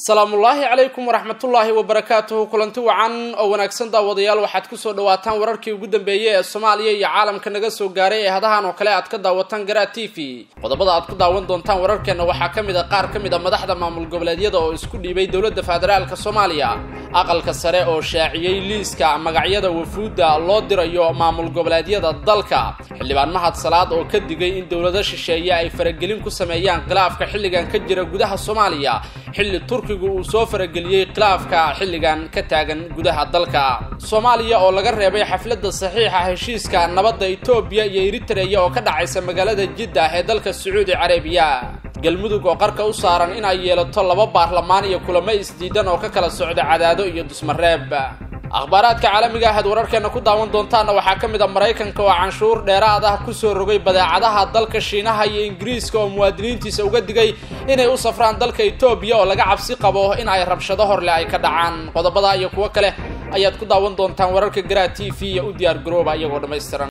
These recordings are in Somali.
salaamullaahi calaykum waraxmatullaahi wabarakaatuhu kulanti wacan oo wanaagsan daawadayaal waxaad kusoo dhawaataan wararkii ugu dambeeyey ee soomaaliya iyo caalamka naga soo gaaray ee hadahan oo kale aad ka daawataan garaa t v qodobada aad ku daawan doontaan wararkeenna waxaa ka mid a qaar ka mid a madaxda maamul goboleedyada oo isku dhiibay dowladda federaalka soomaaliya aqalka sare oo shaaciyey liiska magacyada wafuudda loo dirayo maamul goboleedyada dalka xildhibaan mahad salaad oo ka digay in dowlado shisheeye ay faragelin ku sameeyaan khilaafka xilligan ka jira gudaha soomaaliya xilli turkigu uu soo farageliyey khilaafka xilligan ka taagan gudaha dalka soomaaliya oo laga reebay xafladda saxiixa heshiiska nabadda etoobiya iyo eritreya oo ka dhacaysa magaalada jiddah ee dalka sacuudi carabiya galmudug oo qarka u saaran in ay yeelato laba baarlamaan iyo kulamo isdiidan oo ka kala socda cadaado iyo dusmareeb akhbaaraadka caalamiga ahaad wararkeena ku daawan doontaana waxaa ka mid a maraykanka oo canshuur dheeraad ah kusoo rogay badeecadaha dalka shiinaha iyo ingiriiska oo muwaadiniintiisa uga digay inay u safraan dalka etoobiya oo laga cabsi qabo in ay rabshado horleh ay ka dhacaan qodobada iyo kuwo kale ayaad ku daawan doontaan wararka garaa t v iyo u diyaar garooba iyagoo dhammaystiran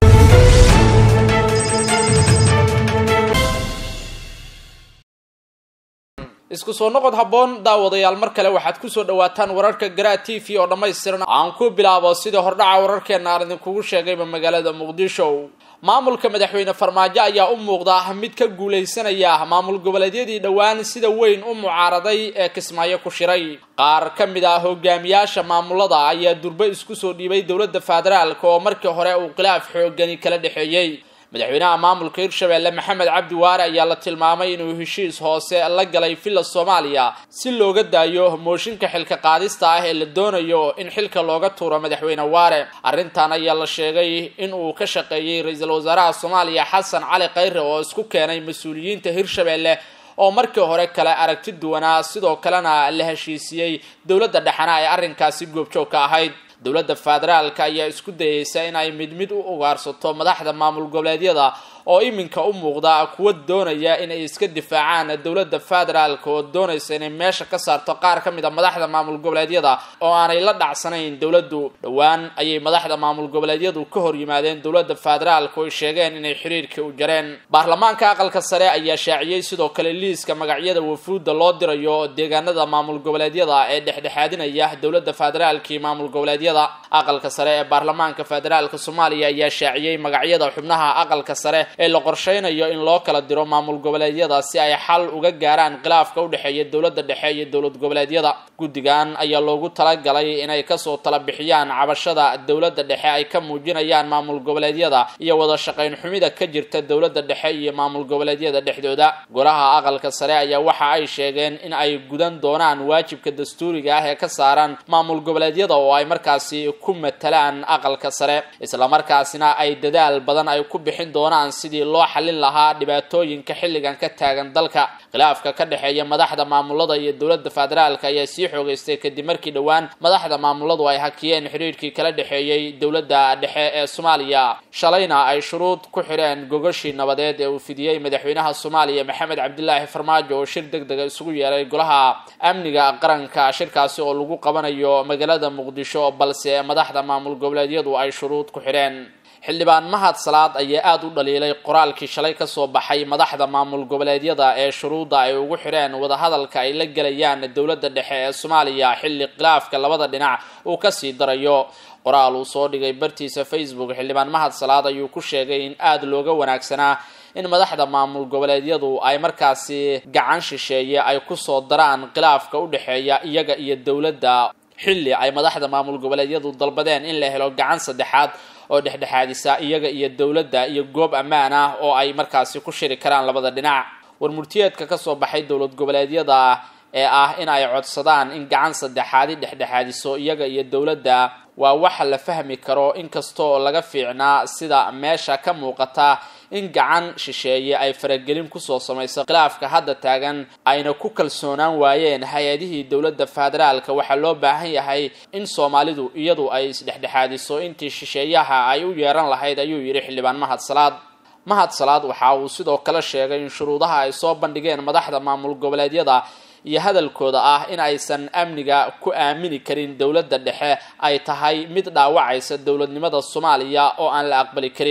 isku soo noqod habboon daawadayaal mar kale waxaad kusoo dhawaataan wararka garaa t v oo dhammaystiran aan ku bilaabo sidii hordhaca wararkeena aan idinkugu sheegayba magaalada muqdisho maamulka madaxweyne farmaajo ayaa u muuqda mid ka guulaysanaya maamul goboleedyadii dhowaan sida weyn u mucaaraday ee kismaayo ku shiray qaar ka mid ah hogaamiyaasha maamulada ayaa durbe isku soo dhiibay dowladda federaalka oo markii hore uu khilaaf xoogani kala dhexeeyey madaxweynaha maamulka hirshabeelle maxamed cabdi waare ayaa la tilmaamay inuu heshiis hoose la galay villa soomaaliya si looga daayo mooshinka xilka qaadista ah ee la doonayo in xilka looga tuuro madaxweyne waare arrintan ayaa la sheegay in uu ka shaqeeyey ra-iisul wasaaraha soomaaliya xasan cali khayre oo isku keenay mas-uuliyiinta hirshabeelle oo markii hore kale aragti duwanaa sidoo kalena la heshiisiyey dowladda dhexena ay arrinkaasi goobjoog ka ahayd dowladda federaalka ayaa isku dayeysa in ay mid mid u ugaarsato madaxda maamul goboleedyada oo iminka u muuqda kuwa doonaya inay iska difaacaan dowladda federaalka oo doonaysa inay meesha ka saarto qaar ka mid a madaxda maamul goboleedyada oo aanay la dhacsanayn dowladdu dhowaan ayay madaxda maamul goboleedyadu ka hor yimaadeen dowladda federaalka oo ay sheegeen inay xiriirkii u jareen baarlamaanka aqalka sare ayaa shaaciyey sidoo kale liiska magacyada wafuudda loo dirayo deegaanada maamul goboleedyada ee dhexdhexaadinaya dowladda federaalka iyo maamul goboleedyada aqalka sare ee baarlamaanka federaalka soomaaliya ayaa shaaciyey magacyada xubnaha aqalka sare ee la qorsheynayo in loo kala diro maamul goboleedyada si ay xal uga gaaraan khilaafka u dhexeeya dowladda dhexe iyo dowlad goboleedyada guddigan ayaa loogu talagalay inay kasoo tala bixiyaan cabashada dowladda dhexe ay ka muujinayaan maamul goboleedyada iyo wada shaqayn xumida ka jirta dowladda dhexe iyo maamul goboleedyada dhexdooda golaha aqalka sare ayaa waxa ay sheegeen in ay gudan doonaan waajibka dastuuriga ah ee ka saaran maamul goboleedyada oo ay markaasi ku matalaan aqalka sare islamarkaasina ay dadaal badan ay ku bixin doonaan sidii loo xallin lahaa dhibaatooyinka xilligan ka taagan dalka khilaafka ka dhexeeya madaxda maamulada iyo dowladda federaalka ayaa sii xoogeystay kadib markii dhowaan madaxda maamuladu ay hakiyeen xiriirkii kala dhexeeyey dowladda dhexe ee soomaaliya shalayna ay shuruud ku xidheen gogashii nabadeed ee uu fidiyey madaxweynaha soomaaliya maxamed cabdilaahi farmaajo oo shir deg dega isugu yeeray golaha amniga qaranka shirkaasi oo lagu qabanayo magaalada muqdisho balse madaxda maamul goboleedyadu ay shuruud ku xidheen xildhibaan mahad salaad ayaa aada u dhaliilay qoraalkii shalay kasoo baxay madaxda maamul goboleedyada ee shuruudda ay ugu xidheen wadahadalka ay la gelayaan dowladda dhexe ee soomaaliya xilli khilaafka labada dhinac uu kasii darayo qoraal uu soo dhigay bartiisa facebook xildhibaan mahad salaad ayuu ku sheegay in aada looga wanaagsanaa in madaxda maamul goboleedyadu ay markaasi gacan shisheeye ay kusoo daraan khilaafka u dhexeeya iyaga iyo dowladda xilli ay madaxda maamul goboleedyadu dalbadeen in la helo gacan saddexaad oo dhexdhexaadisa iyaga iyo dowladda iyo goob ammaan ah oo ay markaasi ku shiri karaan labada dhinac warmurtiyeedka kasoo baxay dowlad goboleedyada ee ah in ay codsadaan in gacan saddexaadi dhexdhexaadiso iyaga iyo dowladda waa waxa la fahmi karo inkastoo laga fiicnaa sida meesha ka muuqata in gacan shisheeye ay faragelin kusoo samayso khilaafka hadda taagan ayna ku kalsoonaan waayeen hay-adihii dowladda federaalka waxaa loo baahan yahay in soomaalidu iyadu ay isdhexdhexaadiso intii shisheeyaha ay u yeeran lahayd ayuu yidhi xildhibaan mahad salaad mahad salaad waxa uu sidoo kale sheegay in shuruudaha ay soo bandhigeen madaxda maamul goboleedyada iyo hadalkooda ah in aysan amniga ku aamini karin dowladda dhexe ay tahay mid dhaawacaysa dowladnimada soomaaliya oo aan la aqbali karin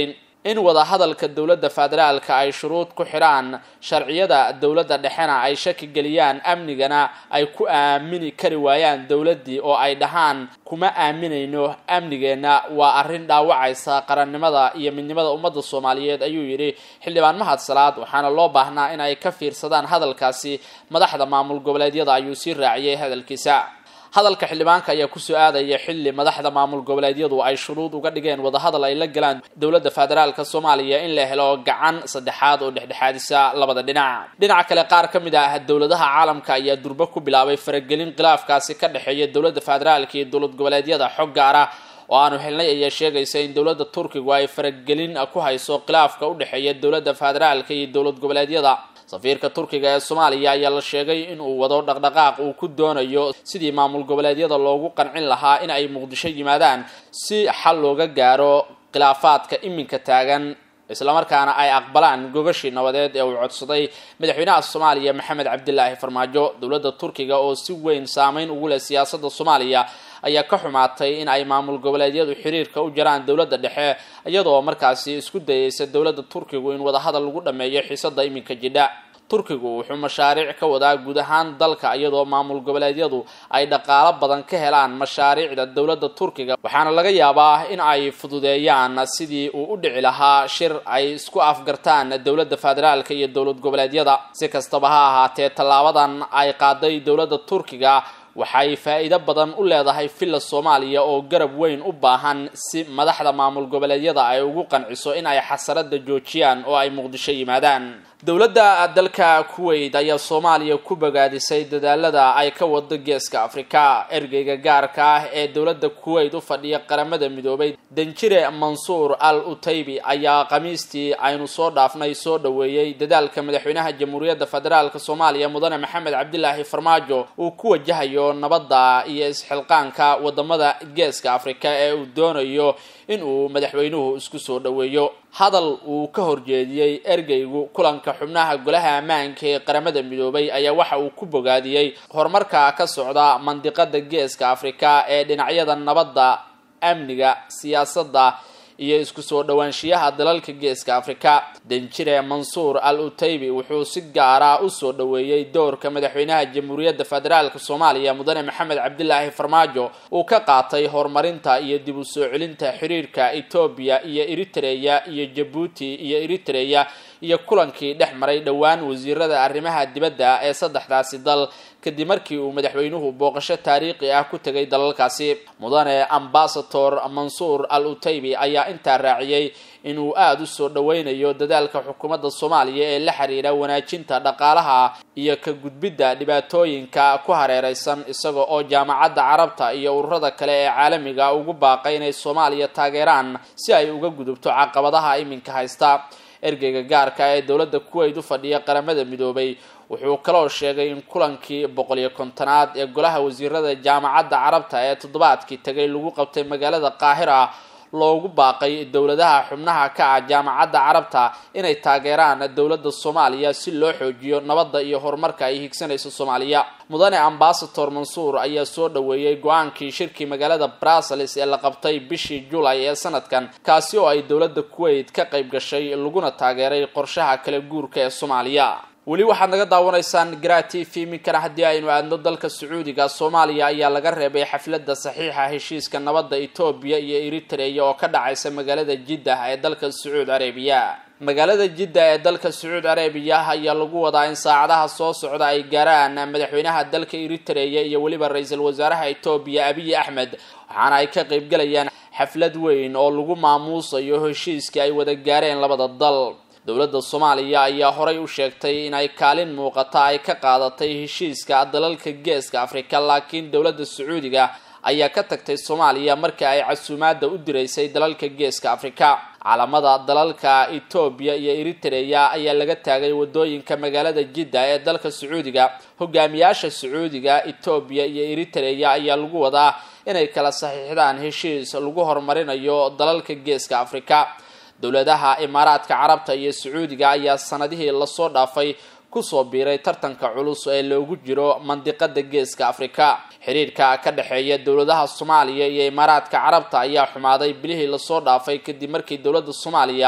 in wadahadalka dowladda federaalka ay shuruud ku xidhaan sharciyada dowladda dhexena ay shaki geliyaan amnigana ay ku aamini kari waayaan dowladdii oo ay dhahaan kuma aaminayno amnigeenna waa arrin dhaawacaysa qarannimada iyo midnimada ummadda soomaaliyeed ayuu yidhi xildhibaan mahad salaad waxaana loo baahnaa in ay ka fiirsadaan hadalkaasi madaxda maamul goboleedyada ayuu sii raaciyey hadalkiisa hadalka xildhibaanka ayaa kusoo aadaya xilli madaxda maamul goboleedyadu ay shuruud uga dhigeen wadahadal ay la galaan dowladda federaalka soomaaliya in la helo gacan saddexaad oo dhexdhexaadisa labada dhinac dhinaca kale qaar ka mid ah dowladaha caalamka ayaa durbo ku bilaabay faragelin khilaafkaasi ka dhexeeya dowladda federaalka iyo dowlad goboleedyada xog gaar ah oo aanu helnay ayaa sheegaysa in dowladda turkigu ay faragelin ku hayso khilaafka u dhexeeya dowladda federaalka iyo dowlad goboleedyada safiirka turkiga ee soomaaliya ayaa la sheegay in uu wado dhaqdhaqaaq uu ku doonayo sidii maamul goboleedyada loogu qancin lahaa in ay muqdisho yimaadaan si xal looga gaaro khilaafaadka iminka taagan islamarkaana ay aqbalaan gogashii nabadeed ee uu codsaday madaxweynaha soomaaliya maxamed cabdilaahi farmaajo dowladda turkiga oo si weyn saameyn ugu leh siyaasadda soomaaliya ayaa ka xumaatay in ay maamul goboleedyadu xiriirka u jaraan dowladda dhexe iyadoo markaasi isku dayeysa dowladda turkigu in wadahadal lagu dhammeeyo xiisada iminka jidha turkigu wuxuu mashaariic ka wadaa guud ahaan dalka iyadoo maamul goboleedyadu ay dhaqaalo badan ka helaan mashaariicda dowladda turkiga waxaana laga yaabaa in ay fududeeyaan sidii uu u dhici lahaa shir ay isku afgartaan dowladda federaalka iyo dowlad goboleedyada si kastaba ha ahaatee tallaabadan ay qaaday dowladda turkiga waxay faa'iido badan u leedahay villa soomaaliya oo garab weyn u baahan si madaxda maamul goboleedyada ay ugu qanciso in ay xasarada joojiyaan oo ay muqdisho yimaadaan dowladda dalka kuwait ayaa soomaaliya ku bogaadisay dadaalada ay ka wado geeska afrika ergeyga gaarka ah ee dowladda kuwait u fadhiya qaramada midoobay danjire mansuur al utaybi ayaa khamiistii aynu soo dhaafnay soo dhoweeyey dadaalka madaxweynaha jamhuuriyadda federaalk soomaaliya mudane maxamed cabdilaahi farmaajo uu ku wajahayo nabadda iyo isxilqaanka wadamada geeska afrika ee uu doonayo in uu madaxweynuhu isku soo dhoweeyo hadal uu ka horjeediyey ergeygu kulanka xubnaha golaha ammaanka ee qaramada midoobay ayaa waxa uu ku bogaadiyey horumarka ka socda mandiqada geeska afrika ee dhinacyada nabadda amniga siyaasadda iyo isku soo dhowaanshiyaha dalalka geeska afrika danjire mansuur al utaybi wuxuu si gaara u soo dhoweeyey doorka madaxweynaha jamhuuriyadda federaalk soomaaliya mudane maxamed cabdilaahi farmaajo uu ka qaatay horumarinta iyo dib u soo celinta xiriirka etoobiya iyo eritreya iyo jabuuti iyo eritreya iyo kulankii dhex maray dhowaan wasiirada arrimaha dibadda ee saddexdaasi dal kadib markii uu madaxweynuhu booqasho taariikhi ah ku tegay dalalkaasi mudane ambasador mansuur al utaybi ayaa intaa raaciyey inuu aada u soo dhoweynayo dadaalka xukuumadda soomaaliya ee la xiriira wanaajinta dhaqaalaha iyo ka gudbidda dhibaatooyinka ku hareereysan isaga oo jaamacadda carabta iyo ururada kale ee caalamiga ugu baaqay inay soomaaliya taageeraan si ay uga gudubto caqabadaha iminka haysta ergeyga gaarka ee dowladda kuwait u fadhiya qaramada midoobay wuxuu kaloo sheegay in kulankii boqol iyo kontonaad ee golaha wasiirada jaamacadda carabta ee toddobaadkii tagay lagu qabtay magaalada qaahira loogu baaqay dowladaha xubnaha ka ah jaamacadda carabta inay taageeraan dowladda soomaaliya si loo xoojiyo nabadda iyo horumarka ay higsanayso soomaaliya mudane ambasador mansuur ayaa soo dhoweeyey go-aankii shirkii magaalada brussels ee la qabtay bishii julay ee sanadkan kaasi oo ay dowladda kuwait ka qayb gashay laguna taageeray qorshaha kala guurka ee soomaaliya weli waxaad naga daawanaysaan gra t v minkana haddii aynu aadno dalka sacuudiga soomaaliya ayaa laga reebay xafladda saxiixa heshiiska nabadda etoobiya iyo eritreya oo ka dhacaysa magaalada jiddah ee dalka sacuud carabiya magaalada jidda ee dalka sacuud carabiya ayaa lagu wadaa in saacadaha soo socda ay gaaraan madaxweynaha dalka eritreya iyo weliba ra-iisul wasaaraha etoobiya abiy axmed waxaana ay ka qaybgalayaan xaflad weyn oo lagu maamuusayo heshiiskii ay wada gaareen labada dal dowladda soomaaliya ayaa horay u sheegtay in ay kaalin muuqata ay ka qaadatay heshiiska dalalka geeska afrika laakiin dowladda sacuudiga ayaa ka tagtay soomaaliya markii ay casuumaadda u diraysay dalalka geeska afrika calamada dalalka etoobiya iyo eritreya ayaa laga taagay wadooyinka magaalada jidda ee dalka sacuudiga hogaamiyaasha sacuudiga etoobiya iyo eritreya ayaa lagu wadaa inay kala saxiixdaan heshiis lagu horumarinayo dalalka geeska afrika dowladaha imaaraadka carabta iyo sacuudiga ayaa sanadihii lasoo dhaafay kusoo biiray tartanka culus ee loogu jiro mandiqada geeska afrika xiriirka ka dhexeeya dowladaha soomaaliya iyo imaaraadka carabta ayaa xumaaday bilihii lasoo dhaafay kadib markii dowladda soomaaliya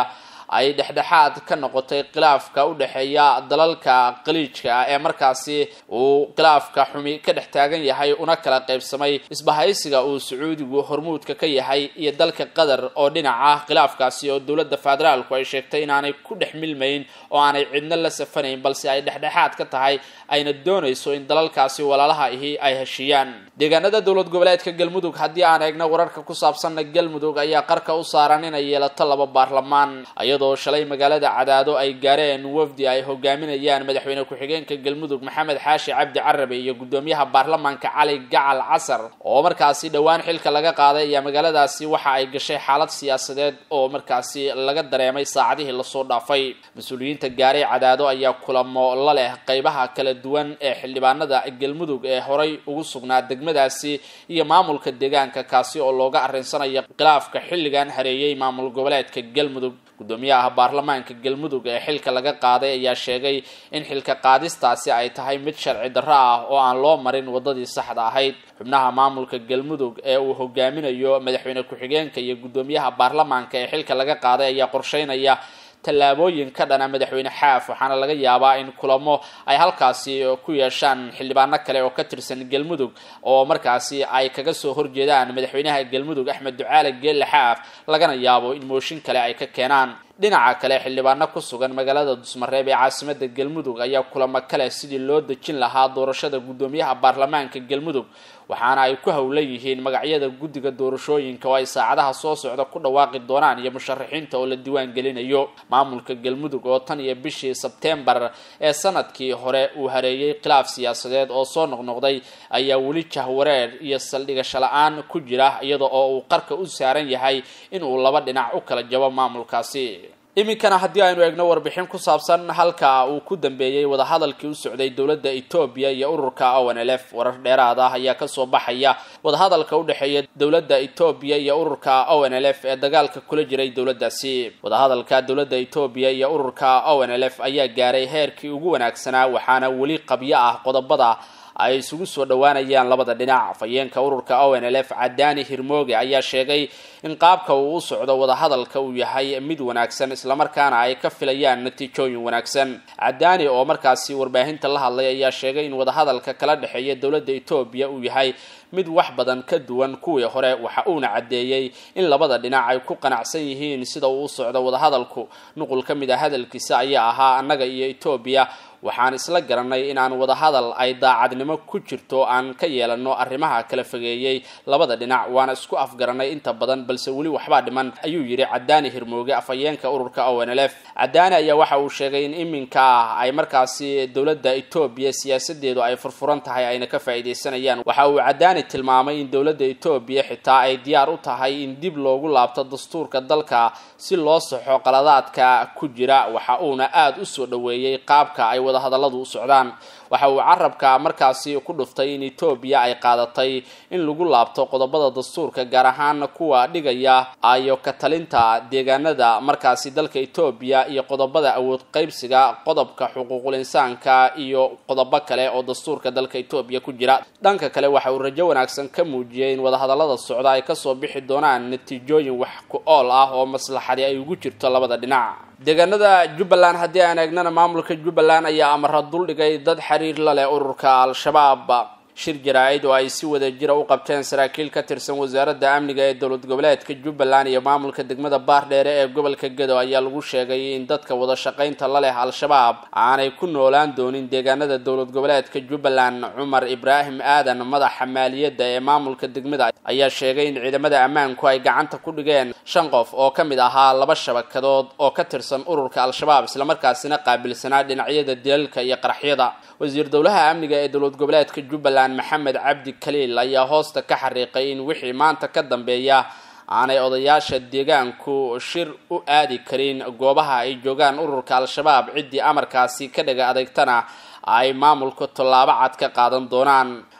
ay dhexdhexaad ka noqotay khilaafka u dhexeeya dalalka qaliijka ah ee markaasi uu khilaafka xumi ka dhex taagan yahay una kala qaybsamay isbahaysiga uu sacuudigu hormuudka ka yahay iyo dalka qatar oo dhinaca khilaafkaasi oo dowladda federaalku ay sheegtay inaanay ku dhex milmayn oo aanay cidno la safanayn balse ay dhexdhexaad ka tahay ayna doonayso in dalalkaasi walaalaha ihi ay heshiiyaan deegaanada dowlad goboleedka galmudug haddii aan eegno wararka ku saabsanna galmudug ayaa qarka u saaran inay yeelato laba baarlamaan iyadoo shalay magaalada cadaado ay gaareen wafdi ay hogaaminayaan madaxweyne ku-xigeenka galmudug maxamed xaashi cabdi carabe iyo gudoomiyaha baarlamaanka cali gacal casar oo markaasi dhowaan xilka laga qaaday ayaa magaaladaasi waxa ay gashay xaalad siyaasadeed oo markaasi laga dareemay saacadihii lasoo dhaafay mas-uuliyiinta gaaray cadaado ayaa kulamo la leh qeybaha kala duwan ee xildhibaanada galmudug ee horay ugu sugnaa degmadaasi iyo maamulka deegaanka kaasi oo looga arrinsanaya khilaafka xilligan hareeyay maamul goboleedka galmudug gudoomiyaha baarlamaanka galmudug ee xilka laga qaaday ayaa sheegay in xilka qaadistaasi ay tahay mid sharci darro ah oo aan loo marin wadadii saxda ahayd xubnaha maamulka galmudug ee uu hogaaminayo madaxweyne ku-xigeenka iyo gudoomiyaha baarlamaanka ee xilka laga qaaday ayaa qorsheynaya tallaabooyin ka dhana madaxweyne xaaf waxaana laga yaabaa in kulamo ay halkaasi ku yeeshaan xildhibaano kale oo ka tirsan galmudug oo markaasi ay kaga soo horjeedaan madaxweynaha galmudug axmed ducaale geelle xaaf lagana yaabo in mooshin kale ay ka keenaan dhinaca kale xildhibaano ku sugan magaalada dusmareeb ee caasimada galmudug ayaa kulamo kale sidii loo dejin lahaa doorashada guddoomiyaha baarlamaanka galmudug waxaana ay ku howlan yihiin magacyada guddiga doorashooyinka oo ay saacadaha soo socda ku dhawaaqi doonaan iyo musharaxiinta oo la diiwaan gelinayo maamulka galmudug oo tan iyo bishii sebtembar ee sanadkii hore uu hareeyay khilaaf siyaasadeed oo soo noqnoqday ayaa weli jahwareer iyo saldhigasho la-aan ku jira iyada oo uu qarka u saaran yahay in uu laba dhinac u kala jabo maamulkaasi iminkana haddii aynu eegno warbixin ku saabsan halka uu ku dambeeyey wadahadalkii u socday dowladda etoobiya iyo ururka o n l f warar dheeraad ah ayaa kasoo baxaya wadahadalka u dhexeeya dowladda etoobiya iyo ururka o n l f ee dagaalka kula jiray dowladdaasi wadahadalka dowladda etoobiya iyo ururka o n l f ayaa gaaray heerkii ugu wanaagsanaa waxaana weli qabyo ah qodobada ay isugu soo dhowaanayaan labada dhinac afhayeenka ururka o n l f cadaani hirmooge ayaa sheegay in qaabka uu u socdo wadahadalka uu yahay mid wanaagsan islamarkaana ay ka filayaan natiijooyin wanaagsan cadaani oo markaasi warbaahinta la hadlay ayaa sheegay in wadahadalka kala dhexeeya dowladda etoobiya uu yahay mid wax badan ka duwan kuwii hore waxa uuna caddeeyey in labada dhinac ay ku qanacsan yihiin sida uu u socdo wadahadalku nuqul ka mid a hadalkiisa ayaa ahaa annaga iyo etoobiya waxaan isla garanay inaan wadahadal ay daacadnimo ku jirto aan ka yeelano arrimaha kala fogeeyey labada dhinac waana isku afgaranay inta badan balse weli waxbaa dhiman ayuu yidhi cadaani hirmooge afhayeenka ururka o n l f cadaani ayaa waxa uu sheegay in iminka ah ay markaasi dowladda etoobiya siyaasadeedu ay furfuran tahay ayna ka faa'iidaysanayaan waxa uu cadaani tilmaamay in dowladda etoobiya xitaa ay diyaar u tahay in dib loogu laabto dastuurka dalka si loo saxo qaladaadka ku jira waxa uuna aada u soo dhoweeyey qaabka ay wadahadalladu u socdaan waxa uu carabka markaasi ku dhuftay in etoobiya ay qaadatay in lagu laabto qodobada dastuurka gaar ahaan kuwa dhigaya ayo ka talinta deegaanada markaasi dalka etoobiya iyo qodobada awood qaybsiga qodobka xuquuqul insaanka iyo qodobo kale oo dastuurka dalka etoobiya ku jira dhanka kale waxa uu rajo wanaagsan ka muujiyey in wadahadallada socda ay kasoo bixi doonaan natiijooyin wax ku ool ah oo maslaxadi ay ugu jirto labada dhinac deegaanada jubbaland haddii aan eegnana maamulka jubbaland ayaa amara duldhigay dad xiriir la leh ururka al-shabaab shir jaraa-id oo ay si wada jira u qabteen saraakiil ka tirsan wasaaradda amniga ee dowlad goboleedka jubbaland iyo maamulka degmada baardheere ee gobolka gedo ayaa lagu sheegay in dadka wada shaqaynta la leh al-shabaab aanay ku noolaan doonin deegaanada dowlad goboleedka jubbaland cumar ibraahim aadan madaxa maaliyadda ee maamulka degmada ayaa sheegay in ciidamada ammaanku ay gacanta ku dhigeen shan qof oo ka mid ahaa laba shabakadood oo ka tirsan ururka al-shabaab islamarkaasina qaabilsanaa dhinacyada dilalka iyo qaraxyada wasiir dowlaha amniga ee dowlad goboleedka jubbaland maxamed cabdi kaliil ayaa hoosta ka xariiqay in wixii maanta ka dambeeya aanay odayaasha deegaanku shir u aadi karin goobaha ay joogaan ururka al-shabaab ciddii amarkaasi ka dhaga adeegtana ay maamulku tallaabo cad ka qaadan doonaan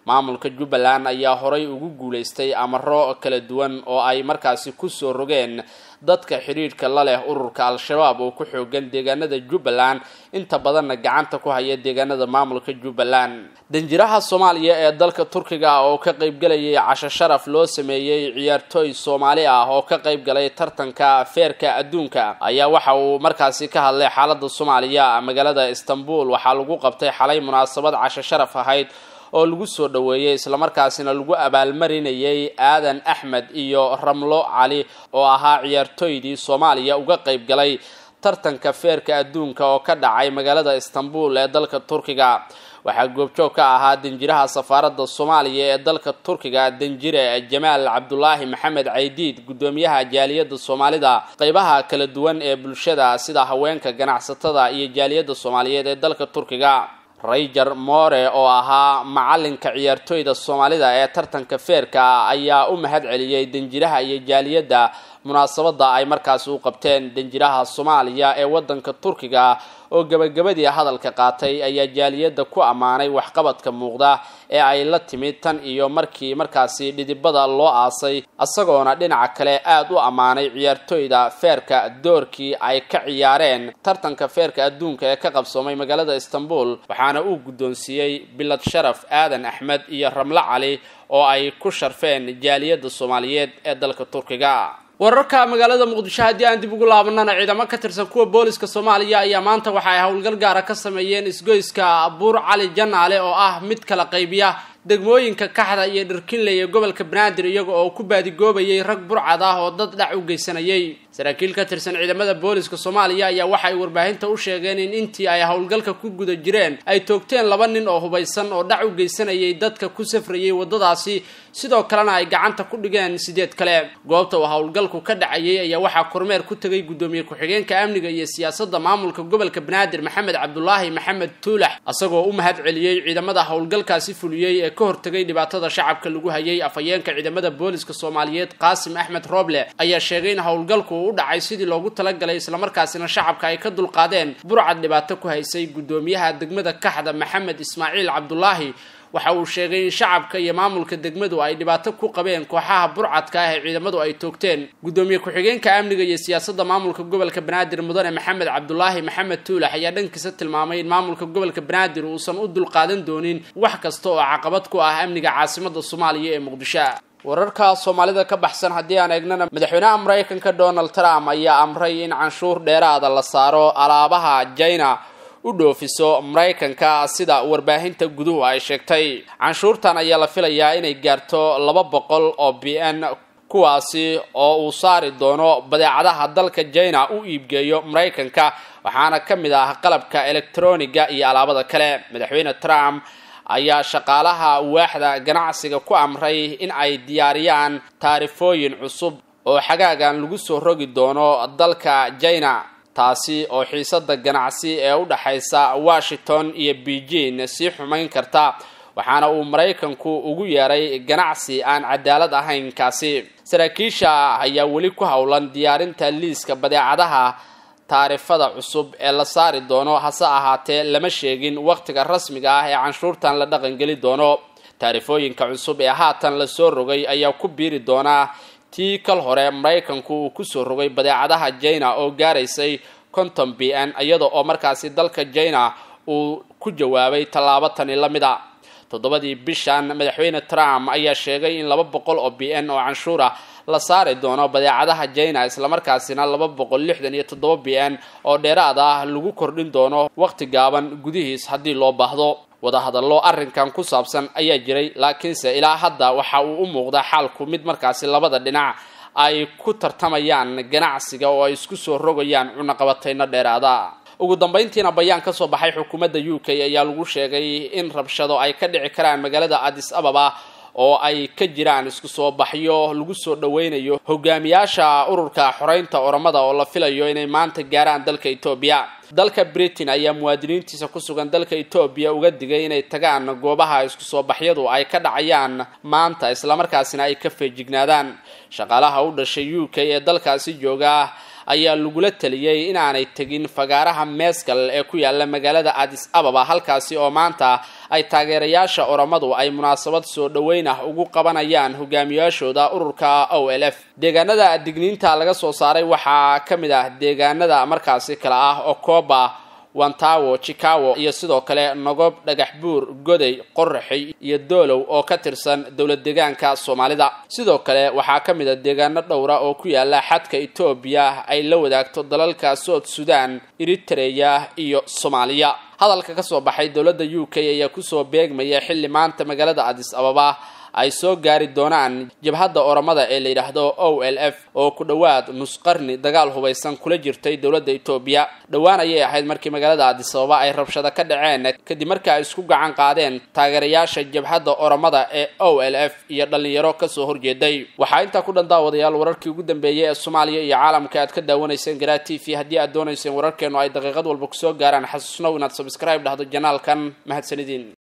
maamulka jubbaland ayaa horay ugu guulaystay amaro kala duwan oo ay markaasi kusoo rogeen dadka xidhiidhka la leh ururka al-shabaab oo ku xoogan deegaanada jubbaland inta badanna gacanta ku haya deegaanada maamulka jubbaland danjiraha soomaaliya ee dalka turkiga ah oo ka qaybgalayay casho sharaf loo sameeyey ciyaartooy soomaali ah oo ka qayb galay tartanka feerka adduunka ayaa waxa uu markaasi ka hadlay xaalada soomaaliya magaalada istanbul waxaa lagu qabtay xalay munaasabad casho sharaf ahayd oo lagu soo dhoweeyey islamarkaasina lagu abaalmarinayay aadan axmed iyo ramlo cali oo ahaa ciyaartooydii soomaaliya uga qayb galay tartanka feerka adduunka oo ka dhacay magaalada istanbul ee dalka turkiga waxaa goobjoog ka ahaa danjiraha safaaradda soomaaliya ee dalka turkiga danjire jamaal cabdulaahi maxamed caydiid guddoomiyaha jaaliyadda soomaalida qeybaha kala duwan ee bulshada sida haweenka ganacsatada iyo jaaliyadda soomaaliyeed ee dalka turkiga rayger more oo ahaa macalinka ciyaartooyda soomaalida ee tartanka feerka ayaa u mahad celiyey danjiraha iyo jaaliyadda munaasabada ay markaasi u qabteen danjiraha soomaaliya ee wadanka turkiga oo gabagabadii hadalka qaatay ayaa jaaliyadda ku ammaanay waxqabadka muuqda ee ay la timid tan iyo markii markaasi dhidibada loo aasay isagoona dhinaca kale aada u ammaanay ciyaartooyda feerka doorkii ay ka ciyaareen tartanka feerka adduunka ee ka qabsoomay magaalada istanbul waxaana uu guddoonsiiyey bilad sharaf aadan axmed iyo ramlo cali oo ay ku sharfeen jaaliyadda soomaaliyeed ee dalka turkiga wararka magaalada muqdisho haddii aan dib ugu laabanana ciidamo ka tirsan kuwa booliska soomaaliya ayaa maanta waxa ay howlgal gaara ka sameeyeen isgoyska buur cali janaale oo ah mid kala qaybiya degmooyinka kaxda iyo dhirkinley ee gobolka banaadir iyaga oo ku baadigoobayay rag burcad ah oo dad dhac u geysanayay saraakiil ka tirsan ciidamada booliska soomaaliya ayaa waxa ay warbaahinta u sheegeen in intii ay howlgalka ku guda jireen ay toogteen laba nin oo hubaysan oo dhac u geysanayay dadka ku safrayay waddadaasi sidoo kalena ay gacanta ku dhigeen sideed kale goobta uu howlgalku ka dhacayay ayaa waxaa kormeer ku tegay guddoomiye ku-xigeenka amniga iyo siyaasadda maamulka gobolka banaadir maxamed cabdulaahi maxamed tuulax isagoo u mahad celiyey ciidamada howlgalkaasi fuliyey ee ka hortegay dhibaatada shacabka lagu hayay afhayeenka ciidamada booliska soomaaliyeed qaasim axmed rooble ayaa sheegay in howlgalku uu u dhacay sidii loogu talagalay islamarkaasina shacabka ay ka dulqaadeen burcad dhibaato ku haysay guddoomiyaha degmada kaxda maxamed ismaaciil cabdulaahi waxa uu sheegay in shacabka iyo maamulka degmadu ay dhibaato ku qabeen kooxaha burcadka ah ee ciidamadu ay toogteen guddoomiye ku-xigeenka amniga iyo siyaasadda maamulka gobolka banaadir mudane maxamed cabdulaahi maxamed tuulax ayaa dhankiisa tilmaamay in maamulka gobolka banaadir uusan u dulqaadan doonin wax kasta oo caqabad ku ah amniga caasimada soomaaliya ee muqdisho wararka soomaalida ka baxsan haddii aan eegnana madaxweynaha maraykanka donald trump ayaa amray in canshuur dheeraada la saaro alaabaha jina u dhoofiso maraykanka sida warbaahinta guduhu ay sheegtay canshuurtan ayaa la filayaa inay gaarto laba boqol oo b n kuwaasi oo uu saari doono badeecadaha dalka jina u iibgeeyo maraykanka waxaana ka mid ah qalabka elektroniga iyo alaabada kale madaxweyne trump ayaa shaqaalaha waaxda ganacsiga ku amray in ay diyaariyaan taarifooyin cusub oo xagaagan lagu soo rogi doono dalka jina taasi oo xiisada ganacsi ee u dhexaysa washington iyo beijing sii xumayn karta waxaana uu maraykanku ugu yeeray ganacsi aan cadaalad ahayn kaasi saraakiisha ayaa weli ku howlan diyaarinta liiska badeecadaha taarifada cusub ee la saari doono hase ahaatee lama sheegin wakhtiga rasmiga ah ee canshuurtan la dhaqangeli doono taarifooyinka cusub ee haatan lasoo rogay ayaa ku biiri doonaa tii kal hore maraykanku uu kusoo rogay badeecadaha jina oo gaaraysay konton b n iyada oo markaasi dalka jina uu ku jawaabay tallaabo tani la mid a toddobadii bishan madaxweyne trump ayaa sheegay in laba boqol oo b n oo canshuura la saari doono badeecadaha jina islamarkaasina laba boqol lixdan iyo toddoba b n oo dheeraad ah lagu kordhin doono wakhti gaaban gudihiis haddii loo baahdo wadahadallo arrinkan ku saabsan ayaa jiray laakiinse ilaa hadda waxa uu u muuqdaa xaalku mid markaasi labada dhinac ay ku tartamayaan ganacsiga oo ay isku soo rogayaan cunaqabatayno dheeraada ugu dambayntiina bayaan ka soo baxay xukuumadda u k ayaa lagu sheegay in rabshado ay ka dhici karaan magaalada addis ababa oo ay ka jiraan isku soo baxyo lagu soo dhaweynayo hogaamiyaasha ururka xoreynta oramada oo la filayo inay maanta gaaraan dalka etoobiya dalka britain ayaa muwaadiniintiisa ku sugan dalka etoobiya uga digay inay tagaan goobaha isku soo baxyadu ay ka dhacayaan maanta islamarkaasina ay ka feejignaadaan shaqaalaha u dhashay u k ee dalkaasi jooga ayaa lagula taliyey inaanay tegin fagaaraha meeskal ee ku yaala magaalada adis ababa halkaasi oo maanta ay taageerayaasha oromadu ay munaasabad soo dhoweyn ah ugu qabanayaan hogaamiyaashooda ururka o l f deegaanada digniinta laga soo saaray waxaa ka mid ah deegaanada markaasi kale ah okoba wantawo chicago iyo sidoo kale nogob dhagax buur goday qoraxi iyo doolow oo ka tirsan dowlad deegaanka soomaalida sidoo kale waxaa ka mid a deegaano dhowra oo ku yaala xadka etoobiya ay la wadaagto dalalka sood sudan eritreya iyo soomaaliya hadalka ka soo baxay dowladda u k ayaa kusoo beegmaya xilli maanta magaalada adis ababa ay soo gaari doonaan jabhadda oromada ee la yidhaahdo o l f oo ku dhowaad nusqarni dagaal hubaysan kula jirtay dowladda etoobiya dhowaan ayay ahayd markii magaalada adis ababa ay rabshado ka dhaceen kadib markii ay isku gacan qaadeen taageerayaasha jabhadda oromada ee o l f iyo dhallinyaro kasoo horjeeday waxaa intaa ku dhan daawadayaal wararkii ugu dambeeyey ee soomaaliya iyo caalamka aad ka daawanayseen garaa t v haddii aad doonayseen wararkeenu ay daqiiqad walba kusoo gaaraan xasuusnow inaad sabscribe dhahdo janaalkan mahadsanidin